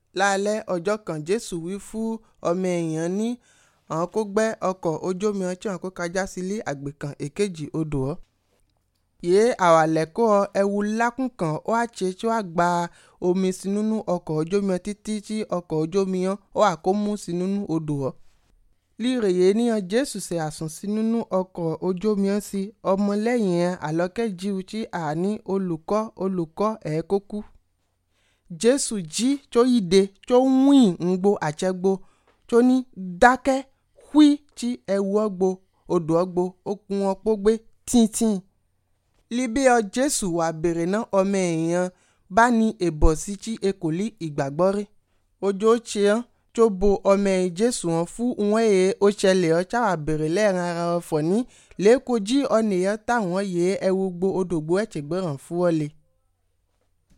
lálẹ́ ọjọ́ kan jésù wí fún ọmọ èèyàn ní àwọn kó gbẹ́ ọkọ̀ ojú omi ọtí àwọn kó kájá sílé àgbè kan èkejì odò ọ́ yéé àwàlẹ̀ kó ọ ẹwu lákùn kan ó wá ṣe tí wàá gba omi sí nínú ọkọ̀ ojú omi ọ títí tí ọkọ̀ ojú omi yẹn ó wà kó mú sí nínú odò ọ́ líre yéé níyan jésù ṣe àsùn sí nínú ọkọ̀ ojú omi ọ́ sí ọmọlẹ́yìn yẹn àlọ́kẹ́jìú tí àní olùkọ́ olùkọ́ ẹ̀ kó kú jésù jí tó yíde tó wín ńgbo àtsẹ́gbo tó ní dákẹ́ hwí tí ẹwu ọ́gbo odò ọ́gbo ó kún ọ́ pógbé tíntín líbí ọ jésù wà bèrè ná ọmọ èèyàn bá ní èbọ̀ sí tí e kò lí ìgbàgbọ́ rí ojú ó ṣe hàn tó bo ọmọ ẹ̀ jésù hàn fún wọn èè ó ṣẹlẹ̀ ọ táwà bèrè lẹ́ẹ̀ran ara ọ fọ̀ ní lẹ́ẹ̀kọ́ jí ọ̀nìyàn táwọn yèé ẹwu gbo odògbó ẹ̀tẹ̀gbẹ́ràn fún ọ le.